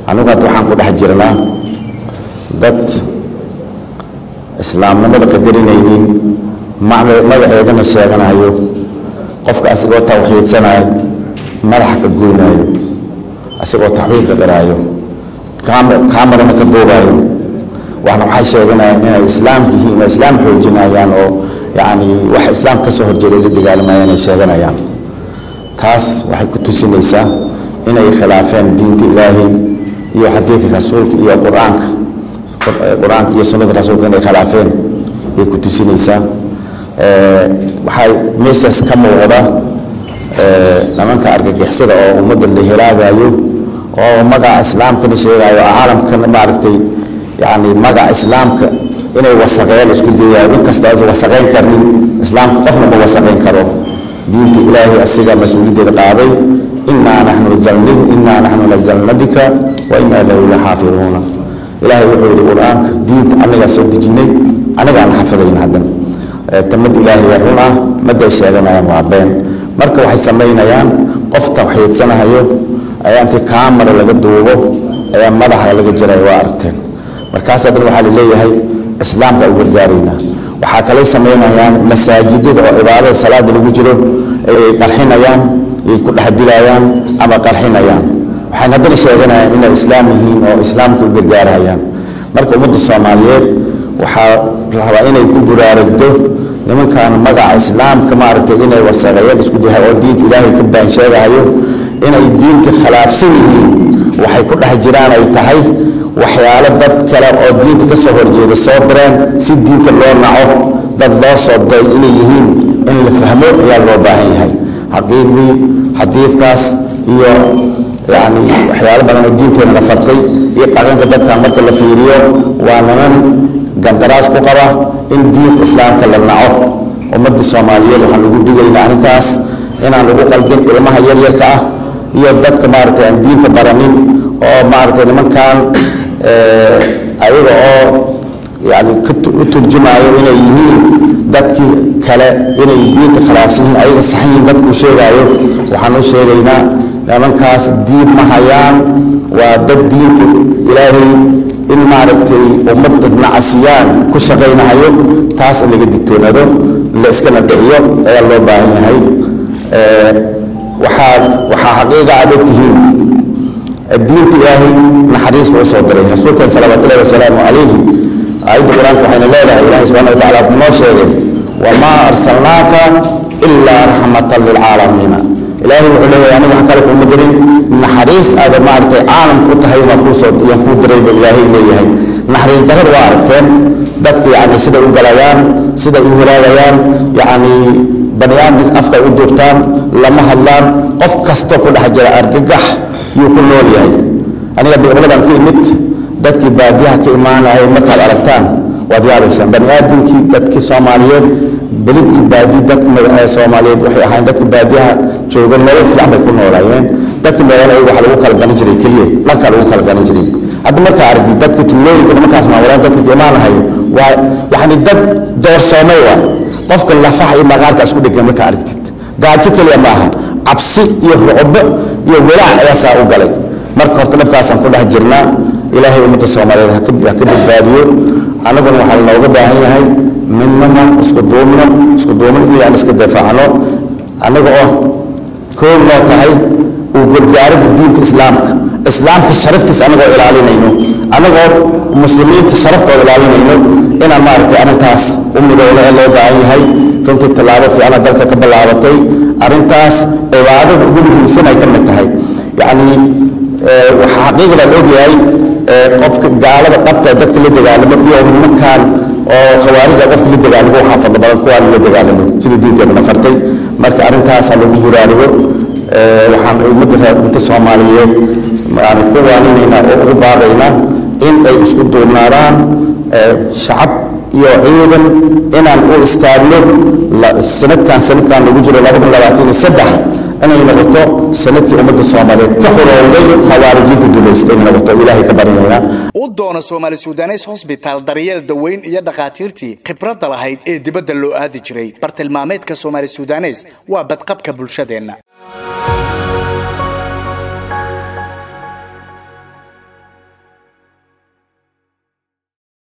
anigu hadda waxaan ku dhex jirnaa dad islaamnimada qadarinaynin magaceedana sheeganayo qofka asigoo tawxiidsanayo madaxa ka goynaayo asigoo tawxiidka garaayo kaamarana ka duubayo waxna waxay sheeganayaan inay islaamka yihiin inay islaam xoojinayaan oo yacni wax islaam ka soo horjeeday la dagaalamayaan ay sheeganayaan taas waxay ku tusinaysaa inay khilaafeen diinta ilaahay iyo xadiidka rasuulka iyo qur-aanka qur-aanka iyo sunnada rasuulka inay khilaafeen bay ku tusinaysaa waxaa meeshaas ka muuqda nimanka argagixisada oo ummadda la helaagayo oo magaca islaamkana sheegayo caalamkana maaragtay yani magaca islaamka inay wasaqeen isku dayayo in kasta aysan wasaqeyn karnin islaamka qofna ma wasaqeyn karo diinta ilaahay asiga mas-uuliyaddeeda qaaday inaa naxnu nazalni inaa naxnu nazalna dikra wa inaa lahu la xaafiduuna ilaahay wuxuu yidhi qur-aanka diinta anagaa soo dejinay anagaan xafidayna haddana tamad ilaahay run ah maday sheeganayaan waa been marka waxay samaynayaan qof tawxiidsanahayo ayaa intii kaamara laga duubo ayaa madaxa laga jiray waa aragteen markaas haddana waxaa laleeyahay islaamka u gargaaraynaa waxaa kalay samaynayaan masaajidada oo cibaadada salaada lagu jiro ay qarxinayaan ay ku dhex dilayaan ama qarxinayaan waxayna haddana sheeganayaan inay islaam yihiin oo islaamka u gargaarayaan marka ummadda soomaaliyeed waxaa rabaa inay ku buraaragdo nimankan magaca islaamka maaragtay inay wasaqeeyeen isku dahay oo diinta ilaahay ka baan sheegahayo inay diinta khilaafsan yihiin waxay ku dhex jiraan ay tahay waxyaalo dad kale oo diinta ka soo horjeeda soo direen si diinta loo naco dad loo soo diray inay yihiin in la fahmo ayaa loo baahan yahay xaqiiqdii xadiidkaas iyo yani waxyaalo badan oo diinteena la fartay iyo dhaqanka dadkan marka la fiiriyo waa niman gandaraas ku qaba in diinta islaamka la naco ummadda soomaaliyeed waxaan ugu digaynaa arrintaas inaan lagu qaldin ilmaha yaryarka ah iyo dadka maaragtay aan diinta baranin oo maaragtay nimankan ayaga oo yani u turjumayo inay yihiin dadkii kale inay diinta khilaafsan yihiin ayaga saxan yihiin dadkuu sheegaayo waxaan u sheegaynaa nimankaas diin ma hayaan waa dad diinta ilaahay in maaragtay ummadda nacasiyaan ku shaqaynahayo taas in laga digtoonaado la iskana dhiciyo ayaa loo baahan yahay waxaa waxaa xaqiiqa aad ogtihiin diinta ilaahay naxariis buu soo diray rasuulkan salawaatullahi wasalaamu calayhi aayadda qur-aanka waxayna leedahay ilaahay subxana wa tacala wuxuu noo sheegay wamaa arsalnaaka ilaa raxmatan lilcaalamiina ilaahay wuxuu leeyahay aniga wax kale kuuma dirin naxariis aada maaragtay caalamku u tahay baan kuusoo yaan kuu diray buu ilaahay leeyahay naxariis darrada waa aragteen dadka yacni siday u galayaan siday u helaagayaan yacni bani aadam afka u duubtaan lama hadlaan qof kasta ku dhex jira argagax yuu ku nool yahay aniga dowladan ka imid dadkii baadiyaha ka imaanaya markaad aragtaan waad yaabaysaan bani aadamkii dadkii soomaaliyeed belid iyo baadi dadka soomaaliyeed waxay ahaayeen dadka baadiyaha jooga nolol fiican bay ku noolaayeen dadka magaalada waxa lagu kala garan jiray keliya dhankaa lagu kala garan jiray hadda markaa aragtid dadka tuulooyinka nimankaas maawalaan dadka ka imaanahayo waa yacni dad doorsoomay waay qofka lafaha iyo maqaarka isku dhegan markaa aragtid gaajo keliya maaha cabsi iyo rucbo iyo walaac ayaa saa u galay marka horta dhabkaasaan ku dhex jirnaa ilaahay ummadda soomaaliyeed ha ka badbaadiyo annaguna waxaa lanooga baahan yahay midnimo isku duubno isku duubno inayaan iska difaacno annaga oo koob noo tahay uu gargaaridda diinta islaamka islaamka sharaftiisa annagoo ilaalinayno annagoo muslimiinta sharaftooda ilaalinayno inaan maaragtay arrintaas u midowno oo loo baahan yahay runtii tallaabo fiicana dalka ka ballaabatay arrintaas cibaadada ugu muhiimsan ay ka mid tahay yacni waxaa xaqiiqdan ogyahay qofka gaalada dhabta dadka la dagaalamo iyo nimankan oo khawaarija qofka la dagaalamo waxaa fadlo badan kuwaan la dagaalamo sida diinteeduna fartay marka arrintaasaa lagu huraarigo waxaan ummadda ummadda soomaaliyeed yani ku waaninaynaa oo ugu baaqaynaa in ay isku duubnaadaan shacab iyo ciidan inaan u istaagno sanadkan sanadkan lagu jiro inay noqoto sanadkii ummadda soomaaliyeed ka xorowday khawaarijiinta dulaysta inay noqoto ilaahay ka barinaynaa u doono soomaali sudanes hosbitaal daryeel daweyn iyo dhakhaatiirtii khibradda lahayd ee dibadda loo aadi jiray bartilmaameedka soomaali sudanes waa badqabka bulshadeenna